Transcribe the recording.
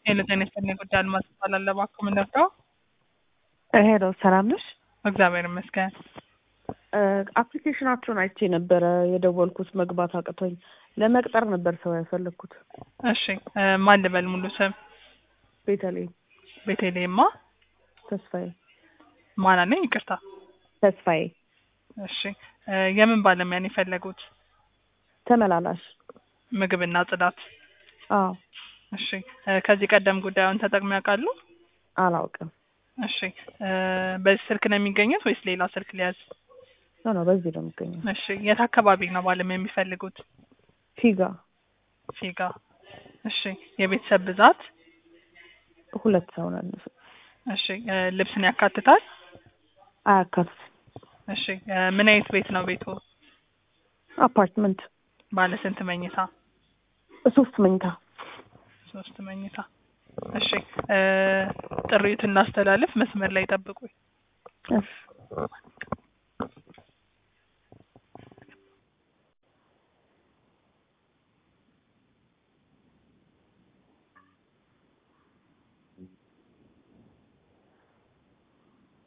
ሄሎ ጤና ይስጥልኝ ጉዳይ አልማዝ እባላለሁ። እባክዎ ምን ልርዳው? ሄሎ ሰላም ነሽ? እግዚአብሔር ይመስገን። አፕሊኬሽናችሁን አይቼ ነበረ የደወልኩት መግባት አቅቶኝ ለመቅጠር ነበር ሰው ያፈለግኩት። እሺ እ ማን ልበል ሙሉ ስም? ቤተልሔም ቤተልሔማ ተስፋዬ ማን አለኝ? ይቅርታ። ተስፋዬ እሺ እ የምን ባለሙያ ነው የፈለጉት? ተመላላሽ። ምግብና ጽዳት። አዎ እሺ እ ከዚህ ቀደም ጉዳዩን ተጠቅመው ያውቃሉ? አላውቅም። እሺ እ በዚህ ስልክ ነው የሚገኙት ወይስ ሌላ ስልክ ሊያዝ? ኖ ኖ በዚህ ነው የሚገኘው። እሺ የት አካባቢ ነው ባለሙያ የሚፈልጉት? ፊጋ ፊጋ። እሺ የቤተሰብ ብዛት? ሁለት ሰው ነን። እሺ እ ልብስን ያካትታል? አያካትትም። እሺ እ ምን አይነት ቤት ነው ቤቱ? አፓርትመንት ባለ ስንት መኝታ? ሶስት መኝታ። ሶስት መኝታ። እሺ እ ጥሪዎት እናስተላልፍ። መስመር ላይ ጠብቁኝ። እሺ